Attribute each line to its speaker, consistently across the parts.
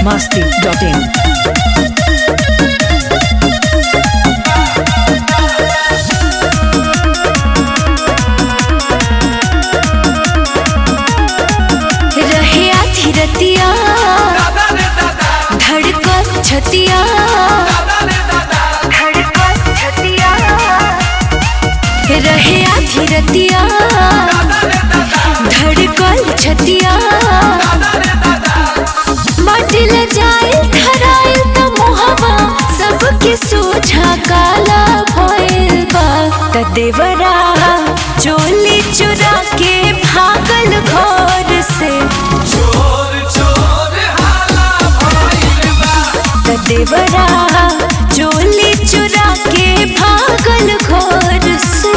Speaker 1: biharmasti.in
Speaker 2: रहे आधी रतिया धड़कन छतिया धड़कन छतिया रहे आधी रतिया धड़कन छतिया बाटिल जाए धराए त मोहवा सबके सोझा काला भइल बा त देवरा चोली चुरा के भागल घर से त देवरा चोली चुरा के भागल घर से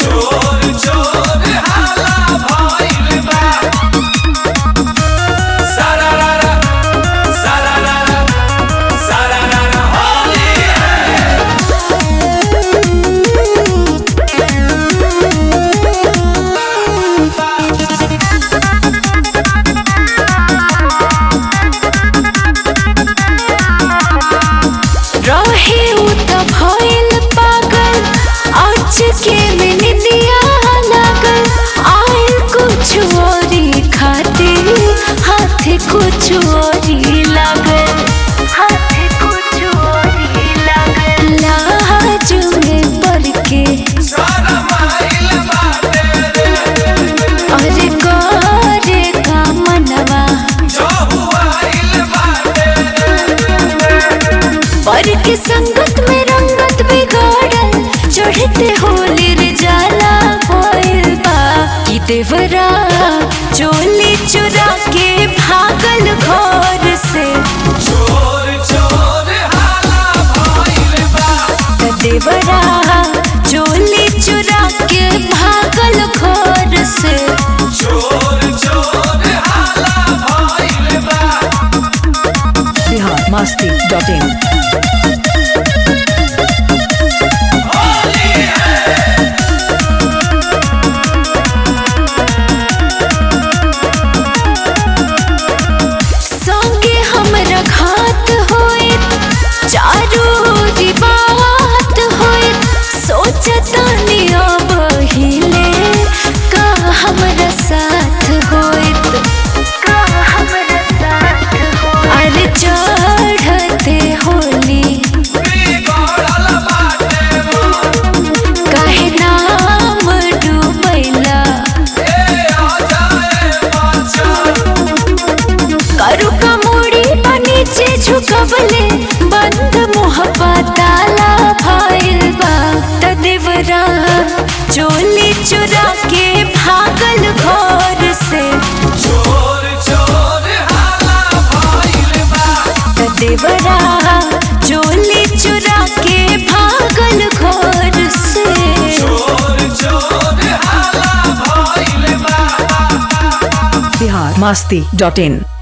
Speaker 2: रहे उ त भइल पागल आज के में निदिया लागल आयल कुछ औरी खातिर हाथ कुछ औरी लागल हाथ कुछ औरी लागल लाज में पड़ के अरे करे का मनवा पर के संगत में रंगत बिगाड़ल चढ़ते होली रे जाला भइल बा कि देवरा चोली चुरा के भागल घर से त देवरा चोली चुरा के भागल घर से
Speaker 1: biharmasti.in
Speaker 2: संगे हमरा घात होए चारू ओरी बात होए सोचतानी अब हिले का हमरा साथ होएत का हमरा साथ होएत अरे चढ़ते होली काहे नाम डूबैला करू का मोड़ी नीचे झुकवले बंद मुहब्बा ताला भइल बा त देवरा चोली चुरा के भागल घर से त देवरा चोली चुरा के भागल घर से
Speaker 1: biharmasti.in